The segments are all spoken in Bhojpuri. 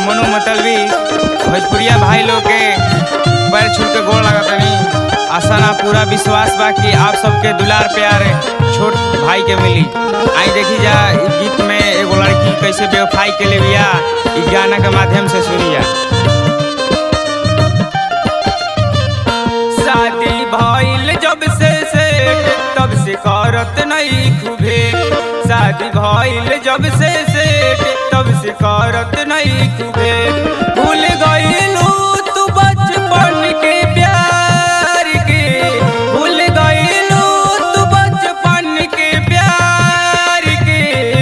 मनु मतलबी भोजपुरिया भाई लोग के पैर छू के गोड़ लगतनी आशा ना पूरा विश्वास बा कि आप सबके दुलार प्यार छोट भाई के मिली आई देखी जा इ गीत में एगो लड़की कैसे बेवफाई के लिए बिया इ गाना के माध्यम से सुनी जा शादी भइल जब से से तब से करत नहीं खूबे शादी भइल जब से से तब से करत नहीं खूबे भूल गइलू तू बचपन के प्यार के भूल गइलू तू बचपन के प्यार के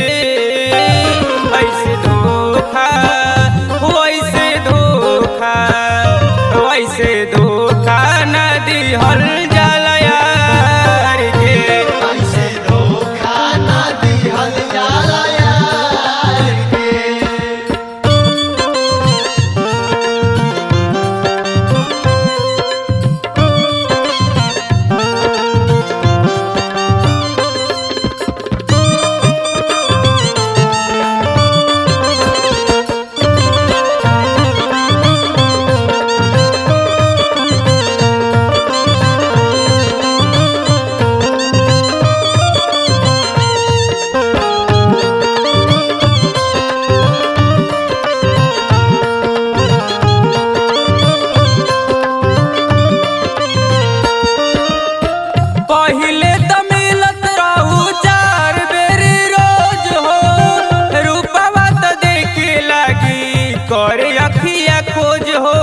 ऐसे धोखा वैसे धोखा वैसे धोखा न दिहल जाला यार के ऐसे धोखा ना दिहल जाला यार के पहिले त मिलत रहू चार बेरी रोज हो रूपवा त देखे लागी करे अखिया खोज हो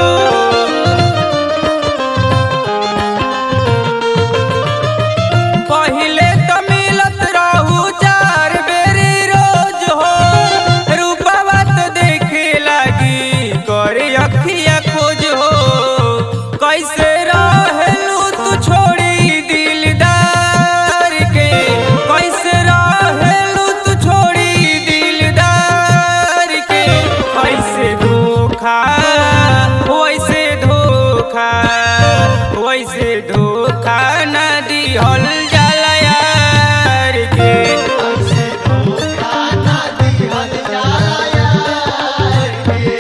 पहिले त मिलत रहू चार बेरी रोज हो रूपवा त देखे लागी करे अखिया खोज हो कैसे रहलू तू छोड़ी दिलदार के कैसे रहलू तू छोड़ी दिलदार के कैसे धोखा वैसे धोखा वैसे धोखा न दिहल जाला यार के ऐसे धोखा ना दिहल जाला यार के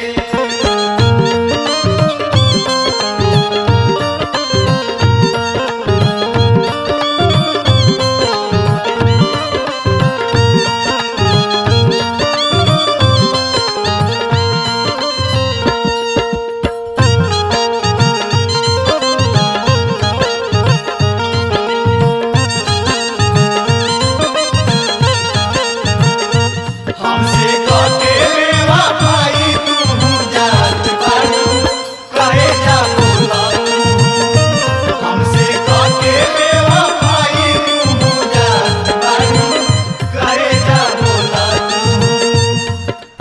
हमसे कटे बेवफाई तू जात बाड़ू कहे जा बोला तू हमसे कटे बेवफाई तू जात बाड़ू कहे जा बोला तू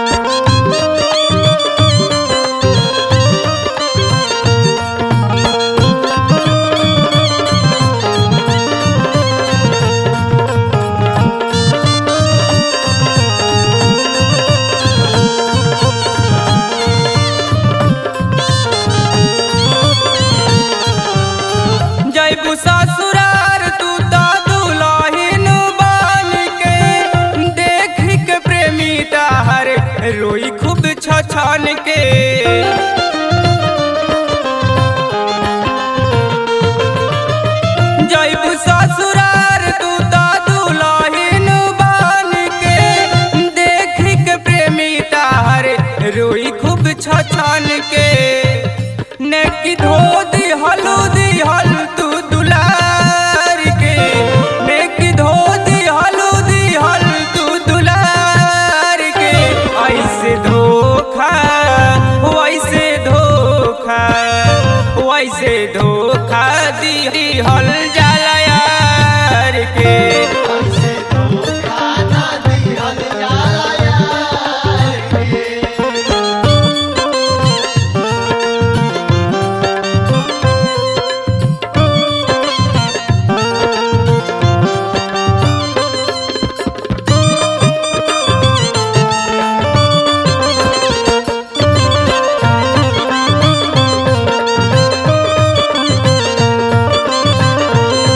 जैबू ससुरार तू तो दुलहिन बन के देख के प्रेमी ताहर रोई खूब छछन के जैबू ससुरार तू तो दुलहिन बन के देख के प्रेमी ताहर रोई खूब छछन के नेकी धो दिहलू दिहल तू दुलार के नेकी धो दिहलू दिहल तू दुलार के ऐसे धोखा वैसे धोखा वैसे धोखा दिहल जाला यार के ऐसे धोखा ना दिहल जाला यार के रे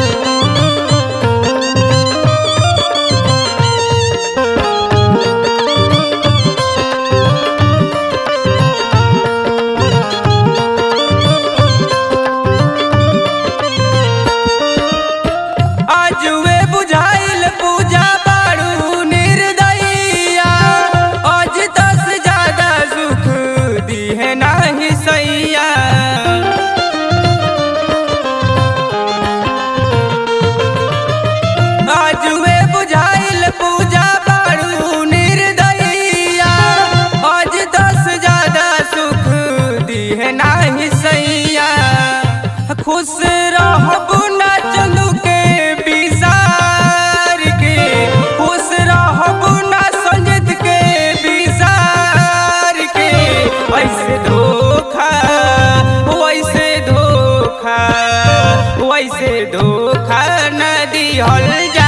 खुश रहबू ना चलू के बिसार के खुश रहबू ना संजित के बिसार के वैसे धोखा वैसे धोखा वैसे धोखा न दिहल जा